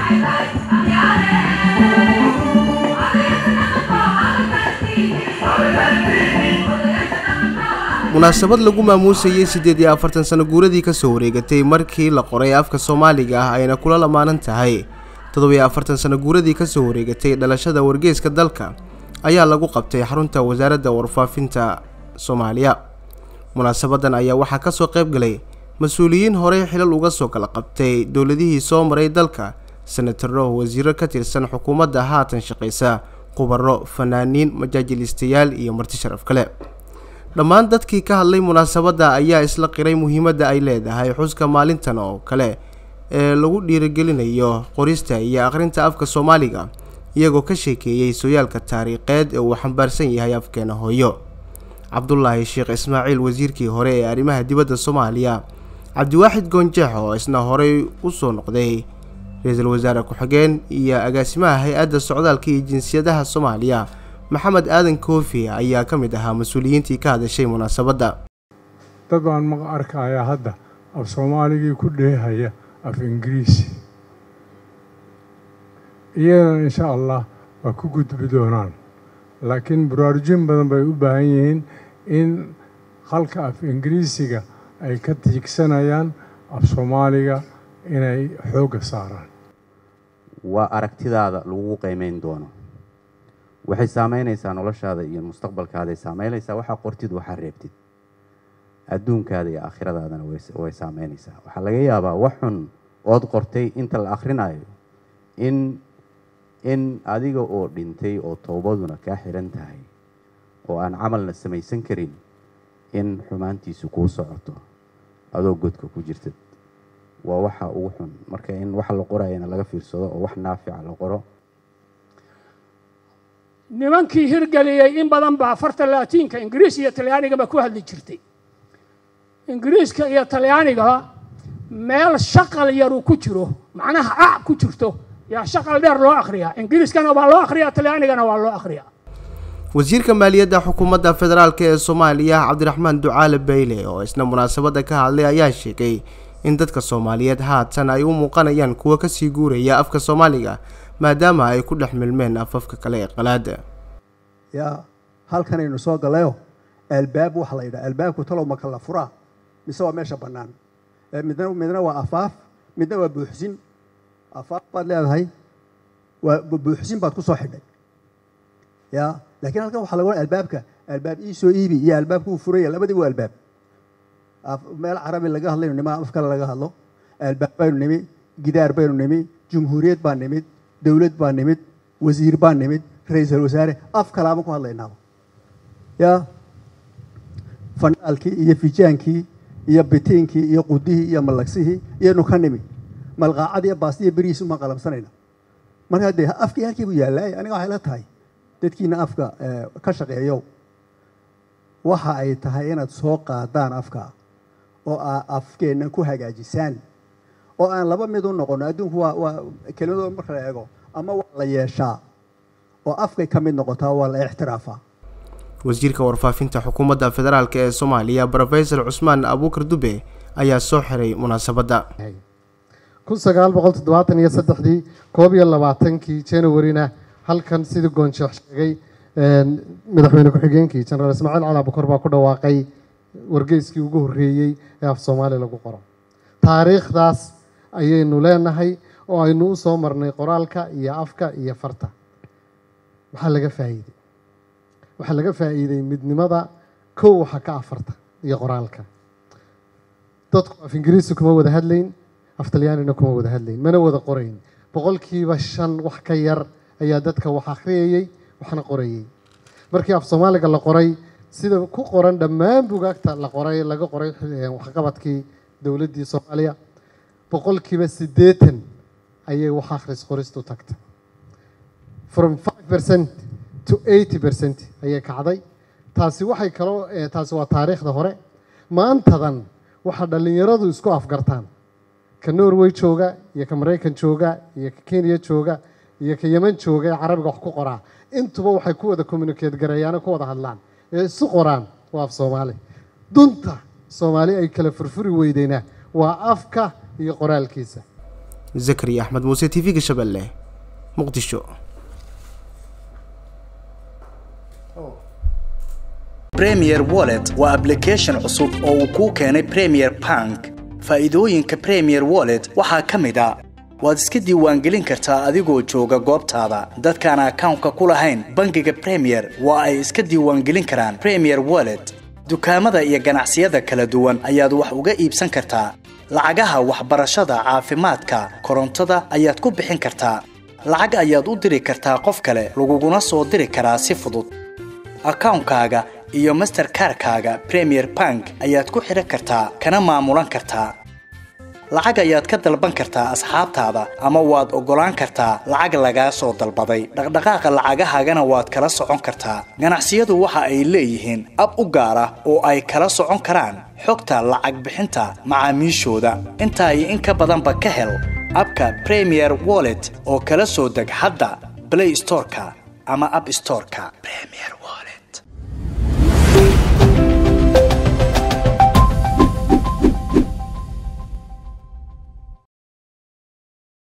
munaasabad lagu maamuusayey siddeed iyo afartan sano guuradii ka soo wareegatay markii la qoray afka soomaaliga ah ayna kula lamaanan tahay toddobiyo afartan sano guuradii ka soo wareegatay dhalashada wargeyska dalka ayaa lagu qabtay xarunta wasaaradda warfaafinta soomaaliya munaasabadan ayaa waxaa ka soo qayb galay mas-uuliyiin horey xilal uga soo kala qabtay dowladihii soo maray dalka senataro wasiiro ka tirsan xukuumadda haatan shaqaysa khubaro fanaaniin majaajilistayaal iyo marti sharaf kale dhammaan dadkii ka hadlay munaasabadda ayaa isla qiray muhiimadda ay leedahay xuska maalintan oo kale ee lagu dhiirigelinayo qorista iyo akhrinta afka soomaaliga iyagoo ka sheekeeyey sooyaalka taariikheed ee uu xambaarsan yahay afkeena hooyo cabdulaahi sheekh ismaaciil wasiirkii hore ee arrimaha dibadda soomaaliya cabdiwaaxid goonjeex oo isna horey u soo noqday ra-iisul wasaare ku-xigeen iyo agaasimaha hay-adda socdaalka iyo jinsiyadaha soomaaliya maxamed aadan koofi ayaa ka mid ahaa mas-uuliyiintii ka hadashay munaasabadda dad baan ma arkayaa hadda af soomaaligii ku dheehaya af ingiriisi iyadana insha allah waa ku gudbi doonaan laakiin baraarujin badan bay u baahan yihiin in halka af ingiriisiga ay ka tiigsanayaan af soomaaliga inay xoogga saaraan waa aragtidaada lagugu qiimeyn doono waxay saameynaysaa noloshaada iyo mustaqbalkaaday saameynaysaa waxaa qortid waxaa reebtid adduunkaada iyo aakhiradaadana way saameynaysaa waxaa laga yaabaa wax xun ood qortay inta la akhrinayo in in adiga oo dhintay oo toobaduna kaa xiran tahay oo aan camalna samaysan karin in xumaantiisu kuu socoto adoo godka ku jirtad waa waxa ugu xun marka in waxa la qorayana laga fiirsado oo wax naafica la qoro nimankii hirgeliyey in badan baa farta laatiinka ingiriis iyo talyaanigaba ku hadli jirtay ingiriiska iyo talyaanigaba meel shaqal yaru ku jiro macnaha ac ku jirto yaa shaqal dheer loo akhriyaa ingiriiskana waa loo akhriyaa talyaanigana waa loo akhriyaa wasiirka maaliyadda xukuumadda federaalk ee soomaaliya cabdiraxmaan ducaale bayle oo isna munaasabadda ka hadlay ayaa sheegay in dadka soomaaliyeed haatan ay u muuqanayaan kuwa kasii guuraya afka soomaaliga maadaama ay ku dhex milmeen afafka kale ee qalaada yaa halkanaynu soo gallayo albaab waxa la yidhaha albaabku talow ma kala furaa mise waa meesha bannaan midna midna waa afaaf midna waa buuxsin afaaf baad leedahay waa buuxsin baad ku soo xidhay ya laakiin halkan waxaa laga albaabka albaab ii soo iibi iyo albaabku uu furaya labadiba waa albaab meel carabi laga hadlayno nima af kale laga hadlo albaab baynu nimi gidaar baynu nimi jumhuuriyad baa nimid dowlad baa nimid wasiir baa nimid ra-iisul wasaare af kalaama ku hadlaynaaba ya fanaalkii iyo fijaankii iyo bitiinkii iyo qudihii iyo mallagsihii iyanu ka nimi malqaacad iyo baastiya berihiis uma qalamsanayna markaa dee afkii halkii buu yaallay aniga waxay la tahay dadkiina afka ka shaqeeyow waxa ay tahay inaad soo qaadaan afka oo aa afkeennan ku hagaajisaan oo aan laba mid u noqono adduunku waa waa kelimadooda marka la eego ama waa la yeeshaa oo afkay ka mid noqotaa waa la ixtiraafaa wasiirka warfaafinta xukuumadda federaalk ee soomaaliya rofesor cusmaan abuukar dube ayaa soo xiray munaasabadda kun sagaal boqol toddobaatan iyo saddexdii koob iyo labaatankii januarina halkan sidii goonsheekh sheegay madaxweyne ku-xigeenkii jenaraal ismaaciil cali abukar baa ku dhawaaqay wargeyskii ugu horreeyey ee af soomaaliya lagu qoro taariikhdaas ayaynu leenahay oo aynu u soo marnay qoraalka iyo afka iyo farta waxaa laga faa'iidey waxaa laga faa'iiday midnimada kow waxa ka afarta iyo qoraalka dadku af ingiriisi kuma wada hadlayn af talyaanina kuma wada hadlayn mana wada qorayn boqolkiiba shan wax ka yar ayaa dadka wax akhriyayey waxna qorayey markii af soomaaliga la qoray sida ku qoran dhammaan bugaagta la qoray laga qoray waxqabadkii dowladdii soomaaliya boqolkiiba siddeetan ayay wax akhris qoristu tagta from five percent to eighty percent ayay kacday taasi waxay kaloo taasi waa taariikhda hore maantadan waxaa dhallinyaradu isku afgartaan ka norway jooga iyo ka maraykan jooga iyo ka kenya jooga iyo ka yeman jooga ee carabiga wax ku qoraa intuba waxay ku wada communicate gareeyaano ku wada hadlaan ee isu qoraan waa af soomaali dunta soomaali ay kala furfuri weydeyna waa afka iyo qoraalkiisa zakariya axmed muuse t v-ga shabeelle muqdisho premier wallet waa application cusub oo uu kuu keenay premier bank faa'iidooyinka premier wallet waxaa ka mid a waad iska diiwaangelin kartaa adigoo jooga goobtaada dadkaan akawnka ku lahayn bangiga premier waa ay iska diiwaangelin karaan premier wallet dukaamada iyo ganacsiyada kala duwan ayaad wax uga iibsan kartaa lacagaha waxbarashada caafimaadka korontada ayaad ku bixin kartaa lacag ayaad u diri kartaa qof kale laguguna soo diri karaa si fudud akawnkaaga iyo masterkarkaaga premier bank ayaad ku xidhan kartaa kana maamulan kartaa lacag ayaad ka dalban kartaa asxaabtaada ama waad oggolaan kartaa lacag lagaa soo dalbaday dhaqdhaqaaqa lacagahaagana waad kala socon kartaa ganacsiyadu waxa ay leeyihiin ab u gaar ah oo ay kala socon karaan xogta lacag bixinta macaamiishooda intaa iyo in ka badanba ka hel abka premier wallet oo kala soo deg hadda blay storeka ama ab storeka